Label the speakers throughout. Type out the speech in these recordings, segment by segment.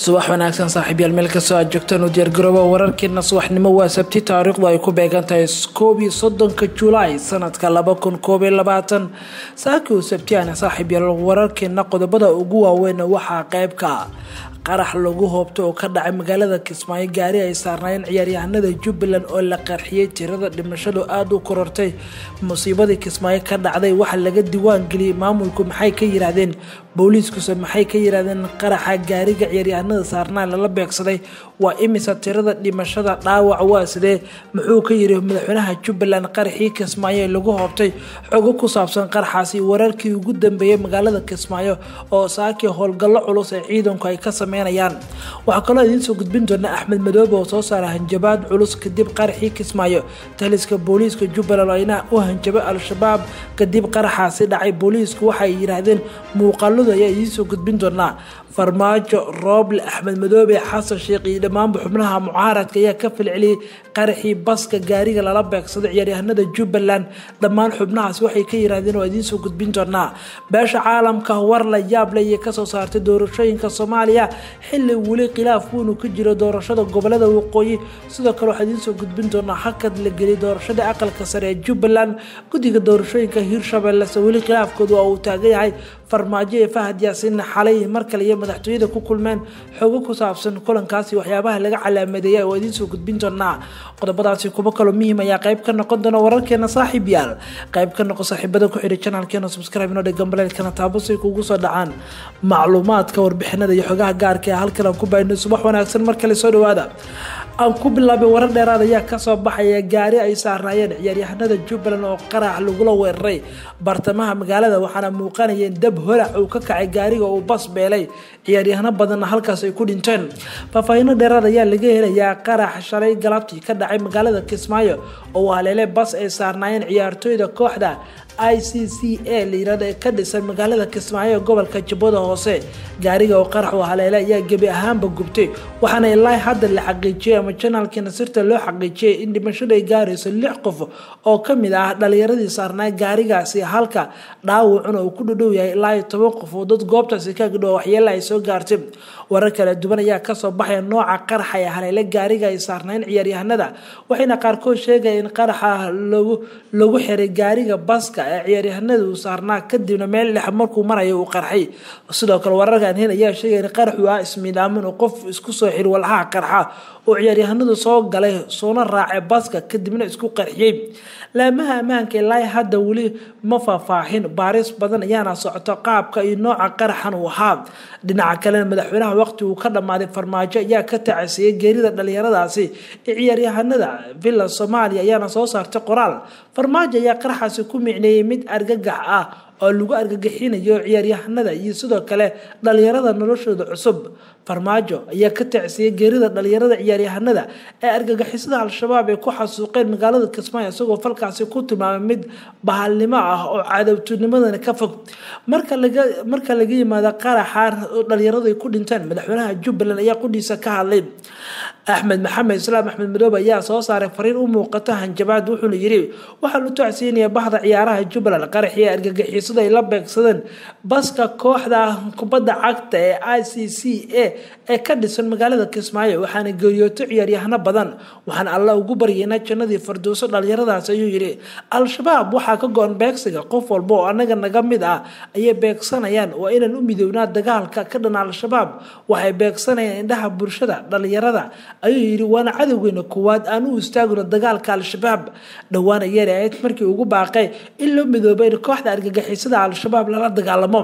Speaker 1: subax wanaagsan saaxiibyaal meel kastoo aad joogtaan u diyaargarooba wararkeena subaxnimo waa sabti taariikhdu ay ku beegan tahay koob iyo soddonka julaay sanadka laba kun koob iyo labaatan saakii uu sabtiyaana saaxiibyaal wararkeena qodobada ugu waaweyn waxaa qeybka qarax lagu hoobto oo ka dhacay magaalada kismaayo gaari ay saarnaayeen ciyaaryahanada jubbaland oo la qarxiyey tirada dhimashadu aada u korortay musiibadii kismaayo ka dhacday waxa laga diwaan geliyey maamulku maxay ka yiraahdeen booliiskuse maxay ka yiraahdeen qaraxa gaariga ciyaaryahanada saarnaa lala beegsaday waa imisa tirada dhimashada dhaawac waa sidee muxuu ka yiri madaxweynaha jubbaland qaraxii kismaayo ee lagu hoobtay xogo ku saabsan qaraxaasi wararkii ugu dambeeyey magaalada kismaayo oo saakii howlgallo culus ee ciidanku ay ka sameynayaan waxaa kaloo idiin soo gudbin doona axmed madoobe oo soo saara hanjabaad culus kadib qaraxii kismaayo taliska booliiska jubbaland ayna u hanjabay al-shabaab kadib qaraxaasi dhacay booliisku waxay yiraahdeen muuqaaladu ayaa idiin soo gudbin doonaa farmaajo rooble axmed madoobe xasan sheekh iyo dhammaanba xubnaha mucaaradka ayaa ka falceliyey qaraxii baska gaariga lala beegsaday ciyaaryahanada jubbaland dhammaan xubnahaas waxay ka yiraahdeen waa idiin soo gudbin doonaa beesha caalamka war la yaab leh iyo kasoo saartay doorashooyinka soomaaliya xili weli khilaaf wuunu ka jiro doorashada gobolada waqooyi sidoo kale waxaa idiin soo gudbin doonaa hakad la geliyay doorashada aqalka sare ee jubbaland guddiga doorashooyinka hiirshabellese weli khilaafkoodu waa uu taagan yahay farmaajo ee fahad yaasiin xalay mar kale iyo madaxtooyada ku kulmeen xogo ku saabsan kulankaasi waxyaabaha laga calaamadeeya oo idiin soo gudbin doonaa qodobadaasi kuwo kaloo muhiim ayaa qayb ka noqon doona wararkeena saaxiib yaal qayb ka noqo saaxiibada ku xidhay janalkeena subscribe inoo dheg gambaleedkana taabo si kugu soo dhacaan macluumaadka warbixinada iyo xogaha gaarka ee halkan aan ku baahino subax wanaagsan mar kale soo dhawaada aan ku bilaabay warar dheeraad ayaa kasoo baxaya gaari ay saarnaayeen ciyaaryahanada jubbaland oo qarax lagula weeraray bartamaha magaalada waxaana muuqanayeen dab holac uu ka kacay gaariga uu bas beelay ciyaaryahano badanna halkaas ay ku dhinteen faahfaahino dheeraad ayaa laga helayaa qarax shalay galabtii ka dhacay magaalada kismaayo oo haleele bas ay saarnaayeen ciyaartooyda kooxda i c c a layirahdo ee ka dhisan magaalada kismaayo ee gobolka jubbada hoose gaariga oo qarax u haleele ayaa gebi ahaanba gubtay waxaana ilaa hadda la xaqiijiyay ama janaalkii nasirta loo xaqiijiyay in dhimashadu ay gaarayso lix qof oo kamid ah dhalinyaradii saarnaa gaarigaasi halka dhaawacuna uu ku dhudhow yahay ilaa iyo toban qof oo dad goobtaasi ka gidho waxyeela ay soo gaartay warar kala duwan ayaa kasoo baxaya nooca qaraxa ee haleele gaariga ay saarnayn ciyaaryahanada waxayna qaarkood sheegaya in qaraxa lagu xiray gaariga baska ee ciyaaryahanada uu saarnaa kadibna meel dhex markuu marayo uu qarxay sidoo kale wararkan hen ayaa sheegaya in qaraxu ah ismiidaamin oo qof isku soo xiri walxaha qarxa oo ciyaaryahanadu soo galay soona raacay baska kadibna isku qarxiyey laamaha ammaanka ilaa hadda weli ma faahfaahin baaris badan ayaana socoto qaabka iyo nooca qaraxan uu ahaa dhinaca kalena madaxweynaha waqti uu ka dhammaaday farmaajo ayaa ka tacasiyey geerida dhalinyaradaasi ee ciyaaryahanada villa soomaaliya ayaana soo saartay qoraal farmaajo ayaa qaraxaasi ku micneeyey mid argagax ah oo lagu argagixinayo ciyaaryahanada iyo sidoo kale dhalinyarada noloshooda cusub farmaajo ayaa ka tacsiyey geerida dhalinyarada ciyaaryahanada ee argagixisada al-shabaab ay ku xasuuqeen magaalada kismaayo isagoo falkaasi ku tilmaamay mid bahalnimo ah oo cadowtinimadana ka fog marka laga marka laga yimaado qaraxa dhalinyaradu ay ku dhinteen madaxweynaha jubbaland ayaa qudhiisa ka hadlay axmed maxamed islaam axmed madoobe ayaa soo saaray fariin u muuqato hanjabaad wuxuuna yiri waxaa la tocsiinaya bahda ciyaaraha jubbaland qaraxii argagixisada ay la beegsadeen baska kooxda kubadda cagta ee i c c a ee ka dhisan magaalada kismaayo waxaana geeriyooto ciyaaryahano badan waxaan alla ugu baryeynaa jannadii farduuso dhalinyaradaas ayuu yidhi al-shabaab waxaa ka go-an beegsiga qof walba oo anaga naga mid ah ayay beegsanayaan waa inaan u midownaa dagaalka ka dhan al-shabaab waxay beegsanayaan indhaha bulshada dhalinyarada ayuu yidhi waana cadowgeena koowaad aan u istaagno dagaalka al-shabaab dhowaan ayeen ahayd markii ugu baaqay in loo midoobay in kooxda argagixisada al-shabaab lala dagaalamo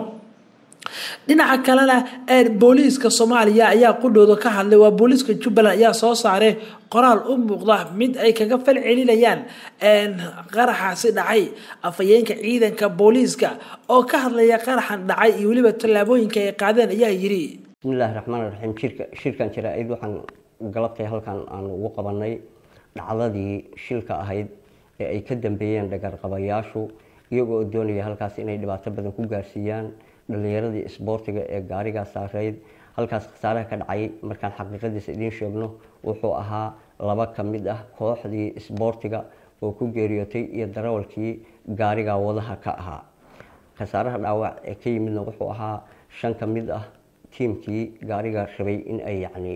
Speaker 1: dhinaca kalena booliiska soomaaliya ayaa qudhooda ka hadlay waa booliiska jubbaland ayaa soo saaray qoraal u muuqda mid ay kaga fal celinayaan qaraxaasi dhacay afhayeenka ciidanka booliiska oo ka hadlaya qaraxan dhacay iyo weliba tallaabooyinka ay qaadeen ayaa yidhi
Speaker 2: bismillahi raxmaan raxiim shirka shirkan jaraa-id waxaan galabtay halkan aan ugu qabanay dhacdadii shilka ahayd ee ay ka dambeeyeen dhagarqabayaashu iyagoo doonaya halkaas inay dhibaato badan ku gaarsiiyaan dhalinyaradii isboortiga ee gaarigaa saareyd halkaas khasaaraha ka dhacay markaan xaqiiqadiisa idiin sheegno wuxuu ahaa laba ka mid ah kooxdii isboortiga oo ku geeriyootay iyo darawalkii gaarigaa wadaha ka ahaa khasaaraha dhaawac ee ka yimidna wuxuu ahaa shan ka mid ah tiimkii gaariga rabay in ay yacni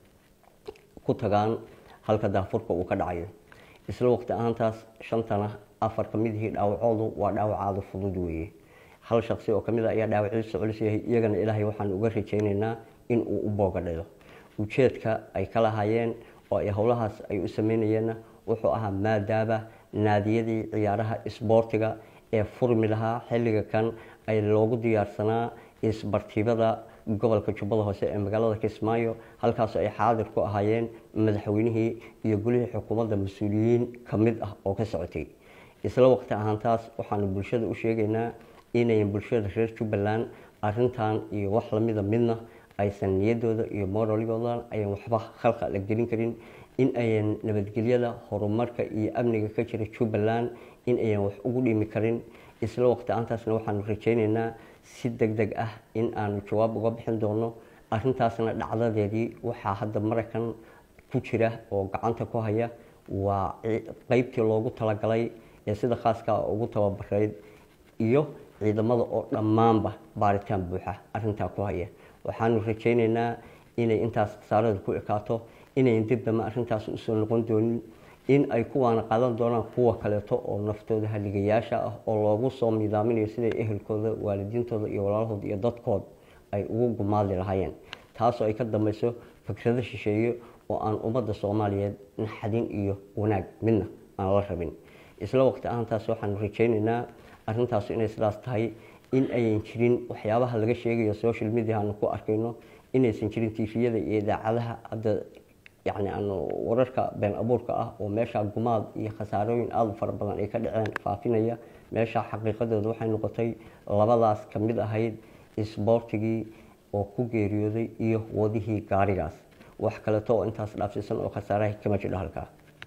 Speaker 2: ku tagaan halka daafurka uu ka dhacayo isla waqti ahaantaas shantana afar ka mid ihii dhaawacoodu waa dhaawacaada fudud weeye hal shaqsi oo kamid a ayaa dhaawaciisa culus yahay iyagana ilaahay waxaan uga rajaynaynaa in uu u boogadhalo ujeedka ay ka lahaayeen oo ay howlahaas ay u sameynayeenna wuxuu ahaa maadaaba naadiyadii ciyaaraha isboortiga ee furmi lahaa xilliga kan ay loogu diyaarsanaa isbartiibada gobolka jubbada hoose ee magaalada kismaayo halkaasoo ay xaadir ku ahaayeen madaxweynihii iyo gulihii xukuumadda mas-uuliyiin ka mid ah oo ka socotay isla waqti ahaantaas waxaanu bulshada u sheegaynaa inayan bulshada reer jubbaland arintan iyo wax lamida midna aysan niyadooda iyo moraligooda ayan waxba khalqa la gelin karin in ayan nabadgelyada horumarka iyo amniga ka jira jubbaland in ayan wax ugu dhimi karin isla waqti ahaantaasna waxaanu rajaynaynaa si deg deg ah in aanu jawaab uga bixin doono arintaasna dhacdadeedii waxaa hadda maraykan ku jira oo gacanta ku haya waa qeybtii loogu talagalay ee sida khaaska ugu tababarayd iyo ciidamada oo dhammaanba baaritaan buuxa arintaa ku haya waxaanu rajaynaynaa inay intaas khasaarada ku ekaato inayn dib dama arintaas usoo noqon doonin in ay kuwaana qaadan doonaan kuwa kaleeto oo naftooda haligayaasha ah oo loogu soo midaaminayo siday ehelkooda waalidiintooda iyo walaalahooda iyo dadkood ay ugu gumaadi lahaayeen taasoo ay ka dambayso fikrado shisheeye oo aan ummadda soomaaliyeed naxadin iyo wanaag midna aan la rabin isla waqti ahaantaas waxaanu rajaynaynaa arintaas inay sidaas tahay in ayan jirin waxyaabaha laga sheegayo social media aanu ku arkayno inaysan jirin tifiyada iyo idaacadaha hadda yacni aanu wararka been abuurka ah oo meesha gumaad iyo khasaarooyin aada u fara badan ay ka dhaceen faafinaya meesha xaqiiqadooda waxay noqotay labadaas ka mid ahayd isboortigii oo ku geeriyooday iyo wadihii gaarigaas wax kaleeto oo intaas dhaafsiisan oo khasaaraha kama jidho halkaa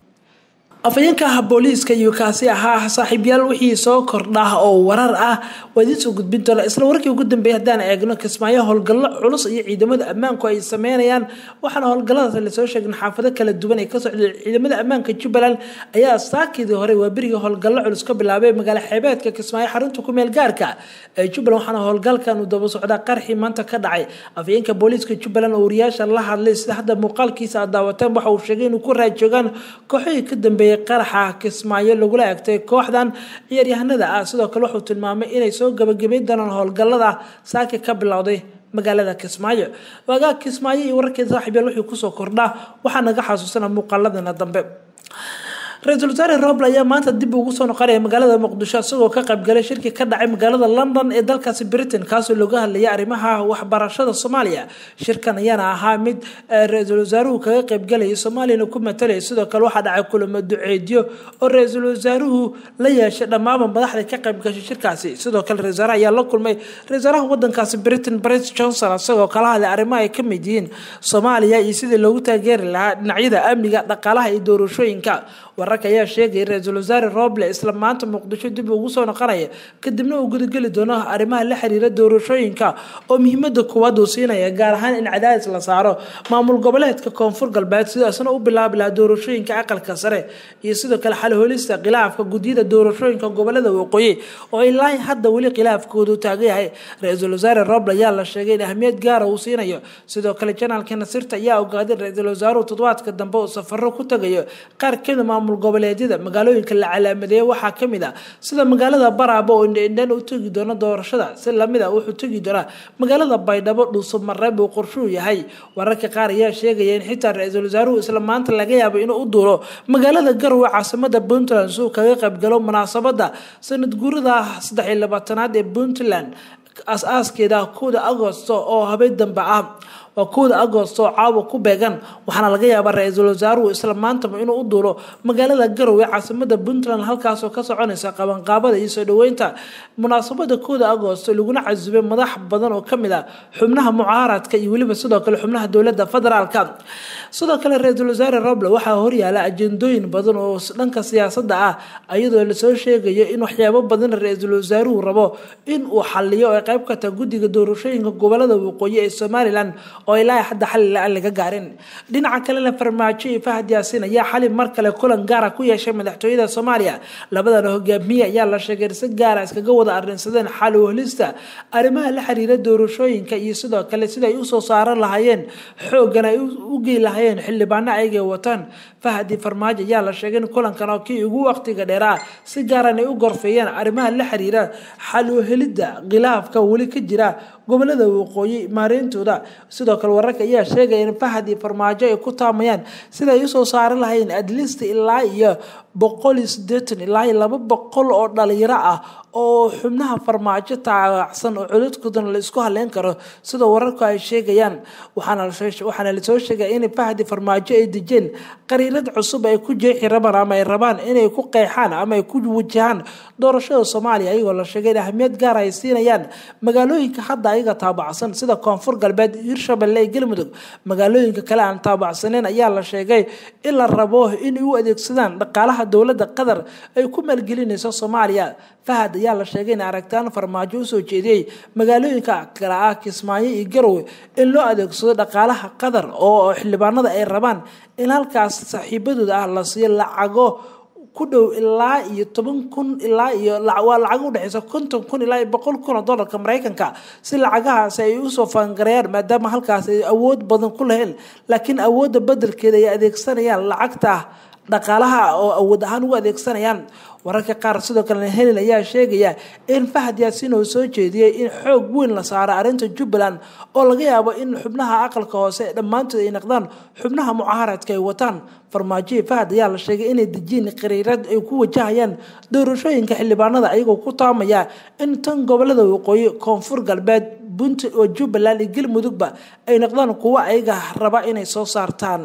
Speaker 1: afayeenka ah booliiska iyo kaasi ahaa saaxiibyaal wixii soo kordha oo warar ah waa idiin soo gudbin doona isla warkii ugu dambeeyay haddaan eegno kismaayo howlgallo culus iyo ciidamada ammaanku ay sameynayaan waxaana howlgalladaas lasoo sheegin xaafado kala duwan ay ka socdeen ciidamada ammaanka jubbaland ayaa saakidii hore waa berigii howlgallo culus ka bilaabay magaala xeebeedka kismaayo xarunta ku meel gaarka ee jubbaland waxaana howlgalkan uu daba socdaa qarxii maanta ka dhacay afayeenka booliiska jubbaland oo wariyaasha la hadlay sida hadda muuqaalkiisa aad daawateen waxa uu sheegay inuu ku raajoogaan kooxihii ka dambeeyay qaraxa kismaayo lagula egtay kooxdan ciyaaryahanada ah sidoo kale wuxuu tilmaamay inay soo gabagabayn doonaan howlgallada saaki ka bilowday magaalada kismaayo waagaa kismaayo iyo wararkeeda saaxiibyaal wixii kusoo kordhaa waxaa naga xasuusana muuqaaladana dambe ra-iisul wasaare roble ayaa maanta dib ugu soo noqonaya magaalada muqdisho isagoo ka qaybgalay shirki ka dhacay magaalada london ee dalkaasi britain kaasoo looga hadlayay arrimaha waxbarashada soomaaliya shirkan ayaana ahaa mid ra-iisul wasaaruhu kaga qaybgalayay soomaaliyana ku matalaya sidoo kale waxaa dhacay kulamo duceedyo oo ra-iisul wasaaruhu la yeeshay dhammaanba madaxda ka qaybgashay shirkaasi sidoo kale ra-isul wasaare ayaa la kulmay ra-isul wasaaraha wadankaasi britain boris johnson isagoo kala hadlay arrimaha ay ka mid yihiin soomaaliya iyo sidii loogu taageeri lahaa dhinacyada amniga dhaqaalaha iyo doorashooyinka wararka ayaa sheegaya ra-iisul wasaare roble isla maanta muqdisho dib ugu soo noqonaya kadibna uu gudageli doono arrimaha la xiriira doorashooyinka oo muhiimada koowaad uu siinaya gaar ahaan in cadaadis la saaro maamul goboleedka koonfur galbeed sidaasna u bilaabi lahaa doorashooyinka aqalka sare iyo sidoo kale xalholista khilaafka gudyada doorashooyinka gobolada waqooyi oo ilaa hadda weli khilaafkoodu taagan yahay ra-iisul wasaare roble ayaa la sheegay in ahmiyad gaara uu siinayo sidoo kale janaalka nasirta ayaa ogaaday ra-iisul wasaaruhu toddobaadka dambe uu safaro ku tagayo qaar kamid maamul goboleedyada magaalooyinka la calaamadeeye waxaa kamid ah sida magaalada baraabo oo indhendhen u tegi doono doorashada si lamid a wuxuu tegi doonaa magaalada baydhabo dhuuso mareeb uu qorshuu yahay wararka qaar ayaa sheegaya in xitaa ra-iisul wasaaruhu isla maanta laga yaabo inuu u duuro magaalada garowe caasimada puntland si uu kaga qaybgalo munaasabada sanad guurada saddex iyo labaatanaad ee puntland as-aaskeeda kowda agosto oo habeen dambe ah waa kowda agosto oo caawa ku beegan waxaana laga yaabaa ra-iisul wasaaruhu isla maantaba inuu u duulo magaalada garowe caasimada puntland halkaasoo ka soconaysa qabanqaabada iyo soo dhaweynta munaasabada kowda agosto laguna casubay madax badan oo kamid ah xubnaha mucaaradka iyo weliba sidoo kale xubnaha dowlada federaalka sidoo kale ra-iisul wasaare roble waxaa horyaala ajendooyin badan oo dhanka siyaasada ah iyadoo lasoo sheegayo in waxyaabo badan ra-iisul wasaaruhu rabo in uu xaliyo oo qayb ka taha guddiga doorashooyinka gobolada waqooyi ee somalilan oo ilaa hadda xali la-aan laga gaarin dhinaca kalena farmaajo iyo fahad yaasiin ayaa xali mar kale kulan gaara ku yeeshay madaxtooyada soomaaliya labadan hogaamiye ayaa la sheegay si gaara iskaga wada arrinsadeen xal uhelista arrimaha la xiriira doorashooyinka iyo sidoo kale sida ay usoo saaran lahaayeen xoogan ay u gey lahaayeen xildhibaano ayagay wataan fahadi farmaajo ayaa la sheegay in kulankan oo kii ugu waqtiga dheeraa si gaaran ay u gorfeeyeen arrimaha la xiriira xal uhelidda khilaafka weli ka jira gobolada waqooyi maareyntooda sidoo kale wararka ayaa sheegaya in fahad iyo farmaajo ay ku taamayaan sida ay usoo saari lahayn adlist ilaa iyo boqol iyo sideetan ilaa iyo laba boqol oo dhalinyaro ah oo xubnaha farmaajo taacsan oo codadkoodan la isku haleyn karo sida wararku ay sheegayaan waxaana lasoo sheegaya in fahdi farmaajo ay dejeen qariirad cusub ay ku jeexi rabaan ama ay rabaan inay ku qeexaan ama ay ku wajahaan doorashada soomaaliya ayagoo la sheegay in ahmiyad gaar ay siinayaan magaalooyinka hadda ayaga taabacsan sida koonfur galbeed hirshabelle iyo galmudug magaalooyinka kale aan taabacsaneyn ayaa la sheegay in la rabo inay u adeegsadaan dhaqaalaha dowladda qatar ay ku maalgelinayso soomaaliya fahad ayaa la sheegay in aragtaan farmaajo usoo jeediyey magaalooyinka kale ah kismaayo iyo garowe in loo adeegsado dhaqaalaha qatar oo xildhibaanada ay rabaan in halkaas saaxiibadooda ah la siiyo lacago ku dhow ilaa iyo toban kun ilaa iyo waa lacag udhexeysa konton kun ilaa iyo boqol kun oo dollarka mareykanka si lacagahaasi ay usoo faangareeyaan maadaama halkaas ay awood badan ku laheen laakiin awoodda bedelkeeda ay adeegsanayaan lacagta dhaqaalaha oo awood ahaan ugu adeegsanayaan wararka qaar sidoo kalena helin ayaa sheegaya in fahad yaasiin uu soo jeediyey in xoog weyn la saaro arrinta jubbaland oo laga yaabo in xubnaha aqalka hoose dhammaantood ay naqdaan xubnaha mucaaradka ay wataan farmaajoyi fahad ayaa la sheegay inay dejiin qariirad ay ku wajahayaan doorashooyinka xildhibaanada ayagoo ku taamaya in tan gobolada waqooyi koonfur galbeed bunt oo jubbaland iyo galmudugba ay noqdaan kuwo ayaga raba inay soo saartaan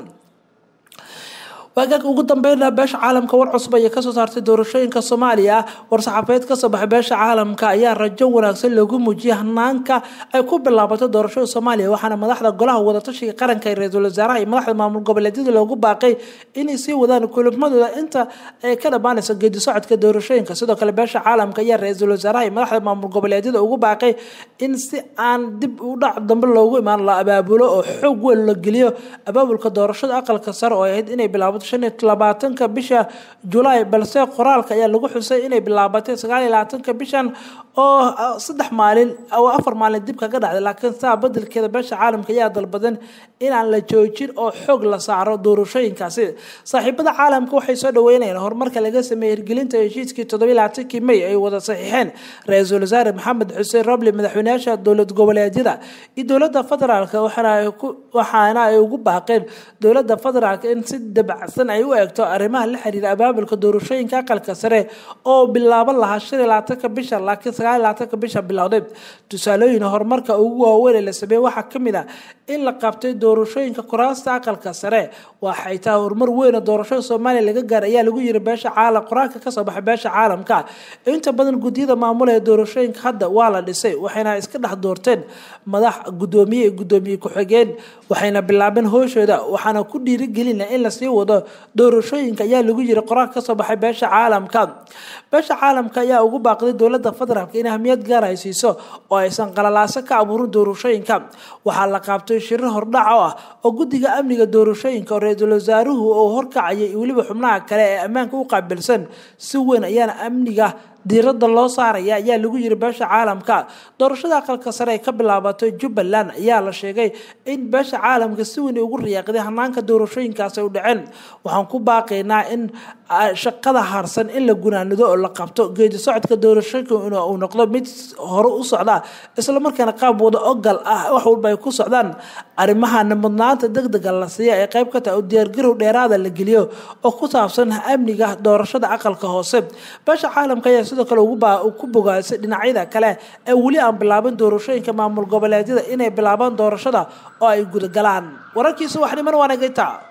Speaker 1: waagaag ugu dambeyna beesha caalamka war cusub ayay kasoo saartay doorashooyinka soomaaliya war-saxaafeed kasoo baxay beesha caalamka ayaa rajo wanaagsan loogu muujiyay hanaanka ay ku bilaabato doorashada soomaaliya waxaana madaxda golaha wadatashiga qaranka ee ra-iisul wasaaraha iyo madaxda maamul goboleedyada loogu baaqay inay sii wadaan kulmadooda inta ay ka dhammaanayso geedi socodka doorashooyinka sidoo kale beesha caalamka ayaa ra-iisul wasaaraha iyo madaxda maamul goboleedyada ugu baaqay in si aan dib u dhac dambe loogu imaan la abaabulo oo xoog weyn la geliyo abaabulka doorashada aqalka sare oo ahayd inay bilaabato shan iyo labaatanka bisha julaay balse qoraalka ayaa lagu xusay inay bilaabatay sagaal iyo labaatanka bishan oo saddex maalin oo afar maalin dib kaga dhacday laakiin saa bedelkeeda beesha caalamka ayaa dalbadan inaan la joojin oo xoog la saaro doorashooyinkaasi saaxiibada caalamka waxay soo dhaweynayaan horumarka laga sameeyey hirgelinta heshiiskii toddobiyi labaatankii may ay wada saxiixeen ra-iisul wasaare maxamed xuseen roble madaxweynayaasha dowlad goboleedyada iyo dowladda federaalk waxaana ay ugu baaqeen dowladda federaalk in si dabacsan ay u eegto arrimaha la xiriira abaabulka doorashooyinka aqalka sare oo bilaaban lahaa shan iyo labaatanka bisha laakiin sagaal iyo labaatanka bisha bilowday tusaalooyin horumarka ugu waaweyn ee la sameeyey waxaa ka mid ah in la qabtay doorashooyinka kuraasta aqalka sare waxay tahay horumar weyn oo doorashada soomaaliya laga gaar ayaa lagu yiri beesha caalam qoraalka kasoo baxay beesha caalamka inta badan guddiyada maamula ee doorashooyinka hadda waa la dhisay waxayna iska dhex doorteen madax guddoomiye iyo guddoomiye ku-xigeen waxayna bilaabeen hooshooda waxaana ku dhiirigelina in lasii wado doorashooyinka ayaa lagu yiri qoraalka kasoo baxay beesha caalamka beesha caalamka ayaa ugu baaqday dowladda federaalk in ahmiyad gaar ay siiso oo aysan qalalaaso ka abuurin doorashooyinka waxaa la qaabtay shirir hordhac oo ah oo guddiga amniga doorashooyinka oo ra-iisul wasaaruhu oo horkacayay iyo weliba xubnaha kale ee ammaanka u qaabilsan si weyn ayaana amniga diiradda loo saaraya ayaa lagu yiri beesha caalamka doorashada aqalka sare ay ka bilaabatay jubbaland ayaa la sheegay in beesha caalamka si weyn ugu riyaaqday hanaanka doorashooyinkaas ay u dhaceen waxaan ku baaqaynaa in shaqada harsan in la gunaanido oo la qabto geedi socodka doorashooyinka uu noqdo mid hore u socda islamarkaana qaab wada ogal ah wax walba ay ku socdaan arrimahana mudnaanta degdega la siiya ee qayb ka tahay oo diyaargarow dheeraada la geliyo oo ku saabsan amniga doorashada aqalka hoose beesha caalamka ayaa sidoo kale ku bogaasay dhinacyada kale ee weli aan bilaabin doorashooyinka maamul goboleedyada inay bilaabaan doorashada oo ay gudagalaan wararkiisa waxnimana waanagayta